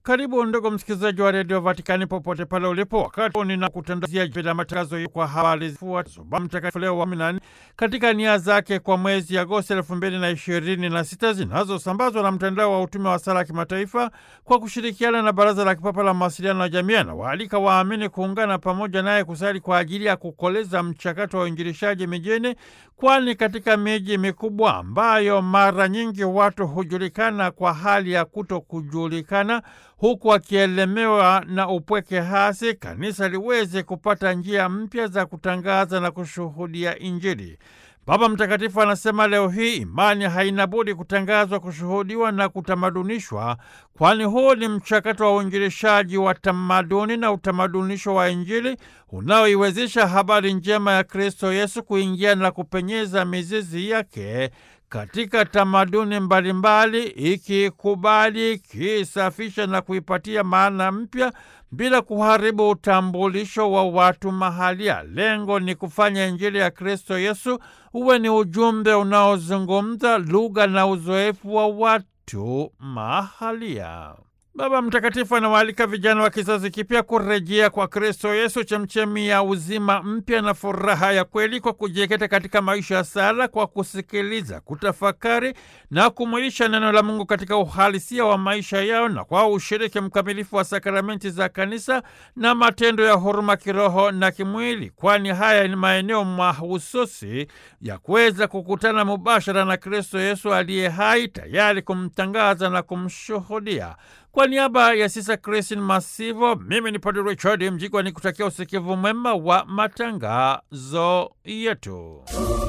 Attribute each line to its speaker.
Speaker 1: Karibu ndugu msikilizaji wa redio Vatikani popote pale ulipo, wakati ninakutandazia vile matangazo kwa habari zifuatazo. Baba Mtakatifu Leo wa kumi na nne katika nia zake kwa mwezi Agosti elfu mbili na ishirini na sita zinazosambazwa na mtandao wa utume wa sala kimataifa kwa kushirikiana na Baraza la Kipapa la Mawasiliano ya Jamii, anawaalika waamini kuungana pamoja naye kusali kwa ajili ya kukoleza mchakato wa uinjilishaji mijini, kwani katika miji mikubwa ambayo mara nyingi watu hujulikana kwa hali ya kuto kujulikana huku akielemewa na upweke hasi, kanisa liweze kupata njia mpya za kutangaza na kushuhudia Injili. Baba Mtakatifu anasema leo hii imani haina budi kutangazwa, kushuhudiwa na kutamadunishwa, kwani huu ni mchakato wa uinjilishaji wa tamaduni na utamadunisho wa Injili unaoiwezesha habari njema ya Kristo Yesu kuingia na kupenyeza mizizi yake katika tamaduni mbalimbali, ikikubali, ikisafisha na kuipatia maana mpya bila kuharibu utambulisho wa watu mahalia. Lengo ni kufanya Injili ya Kristo Yesu uwe ni ujumbe unaozungumza lugha na uzoefu wa watu mahalia. Baba Mtakatifu anawaalika vijana wa kizazi kipya kurejea kwa Kristo Yesu, chemchemi ya uzima mpya na furaha ya kweli, kwa kujikita katika maisha ya sala, kwa kusikiliza, kutafakari na kumwilisha neno la Mungu katika uhalisia wa maisha yao, na kwa ushiriki mkamilifu wa sakramenti za kanisa na matendo ya huruma kiroho na kimwili, kwani haya ni maeneo mahususi ya kuweza kukutana mubashara na Kristo Yesu aliye hai, tayari kumtangaza na kumshuhudia. Kwa niaba ya Sisa Kristin Masivo, mimi ni Padre Richard Mjigwa ni kutakia usikivu mwema wa matangazo yetu.